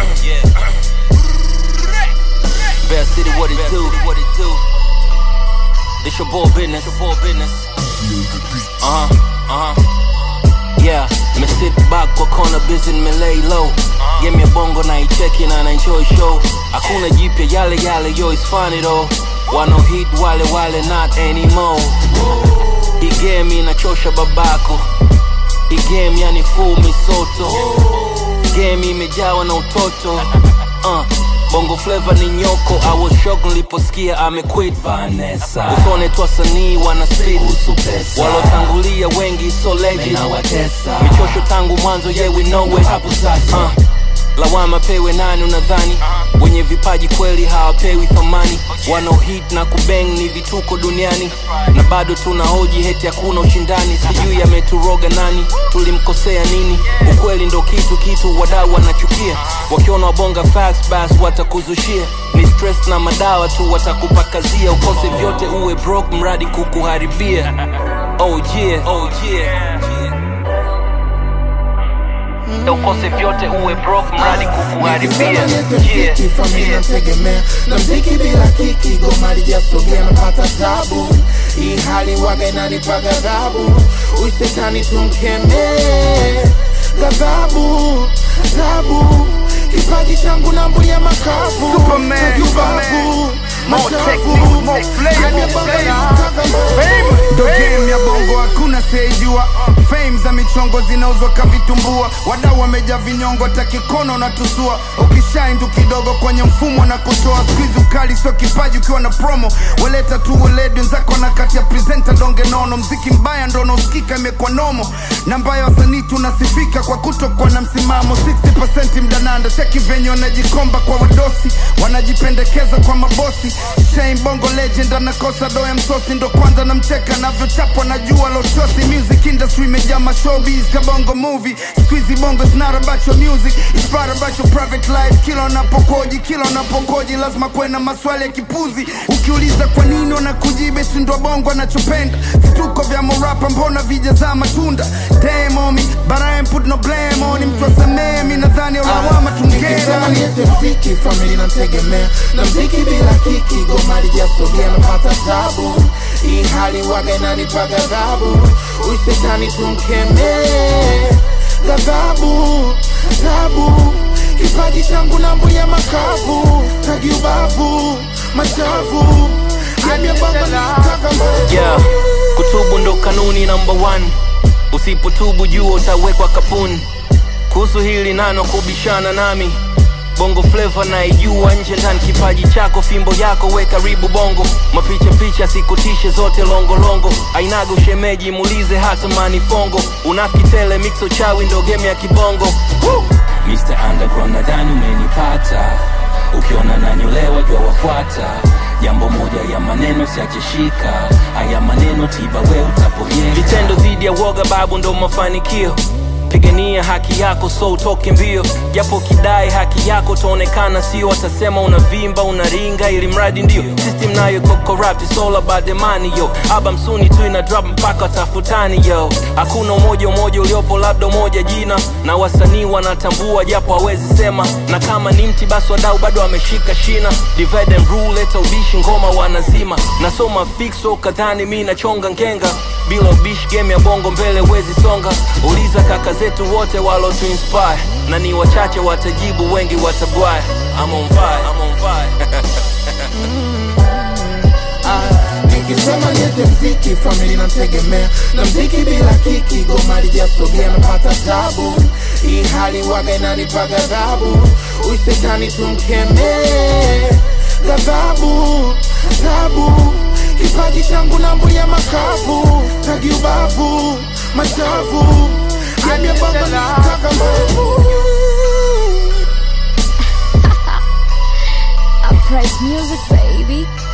Bear City, what it do? What it do? This your boy business. Your boy business. Uh huh. Uh huh. Yeah, me sit back kwa kona busy me lay low. Give me a bongo na icheki na na enjoy show. Hakuna jipya yale yale yo it's funny though. Wano hit wale wale not anymore. Hii game inachosha babako. Hii game yani full misoto. Game imejawa na utoto. Uh, bongo flavor ni nyoko. I was shocked niliposikia amequit Vanessa usone tu wasanii wana speed kuhusu pesa walotangulia wengi so legend Ninawatesa. michosho tangu mwanzo yeah we know it Hapo sasa. uh, lawama pewe nani unadhani wenye vipaji kweli hawapewi thamani wano hit na kubeng ni vituko duniani na bado tuna hoji heti hakuna ushindani sijui ameturoga nani tulimkosea nini ukweli ndo kitu kitu wadau wanachukia wakiona wabonga facts bas watakuzushia ni stress na madawa tu watakupakazia ukose vyote uwe broke mradi kukuharibia oh yeah, oh yeah. ukose vyote uwe broke mradi kukuharibia yeah. familia nategemea na mziki bila kiki goma lijasogea napata tabu hii hali waga inanipa ghadhabu ushetani tumkemee ghadhabu tabu kipaji changu nambulia makavu Superman, Kiubavu, More machafu. technique, more flavor, Hadi more bongo flavor. nataka mambo. ndo game ya bongo hakuna siyejua fame za michongo zinauzwa kavitumbua wadau wameja vinyongo takikono na tusua ukishaindu kidogo kwenye mfumo na kutoa skuizi ukali sio kipaji ukiwa na promo waleta tu weledi wenzako na kati ya presenta donge nono mziki mbaya ndo unaosikika imekuwa nomo na mbaya wasanii tunasifika kwa kutokuwa na msimamo 60% mdananda cheki venye wanajikomba kwa wadosi wanajipendekeza kwa mabosi Shane bongo legend anakosa doya msosi ndo kwanza namcheka navyochapwa na jua lotosi music industry imejaa mashowbiz kabongo movie squeezy bongo is not about your music it's part about your private life kila unapokoji kila unapokoji lazima kuwe na maswali ya kipuzi ukiuliza kwa nini wanakujibe sindo bongo anachopenda vituko vya morapa mbona vijazaa matunda Damn on me, but I ain't put no blame on him twasamee mi nadhani lawama tungera Nikisema niete mziki famili nategemea na mziki bila kiki goma lijasogea napata tabu hii hali waga inanipa ghadhabu ushetani tumkemee ghadhabu tabu kipaji changu nambulia makavu tagi ubavu machafu amyabanga nitaka yeah. kutubu ndo kanuni namba one usipotubu jua utawekwa kapuni kuhusu hili nano kubishana nami bongo fleva naijua nje ndani kipaji chako fimbo yako we karibu bongo mapicha picha sikutishe zote longolongo ainaga ushemeji muulize hata manifongo unafiki tele mixo chawi ndo game ya kibongo Woo! Mr. Underground nadhani umenipata ukiona nanyolewa jua wafuata jambo moja ya maneno siacheshika haya maneno tiba we utaponyeka vitendo dhidi ya woga babu ndo mafanikio pigania haki yako so utoke mbio japo kidai haki yako utaonekana sio watasema unavimba unaringa ili mradi ndio system nayo iko corrupt it's all about the money yo aba msuni tu ina drop mpaka watafutani yo hakuna umoja umoja uliopo labda umoja jina na wasanii wanatambua japo hawezi sema na kama ni mti basi wadau bado wameshika shina divide and rule leta ubishi ngoma wanazima nasoma fixo kadhani mi nachonga ngenga bila ubishi game ya bongo mbele wezi songa uliza kaka zetu wote walo tu inspire na ni wachache watajibu wengi watabwaya I'm on fire, I'm on fire. nikisema niete mziki famili nategemea na mziki bila kiki goma lijasogea napata tabu hii hali waga inanipa ghadhabu ushetani tumkemee ghadhabu tabu kipaji changu nambulia makavu tagi ubavu machafu amyabanga nitaka mavu Uprise music, baby.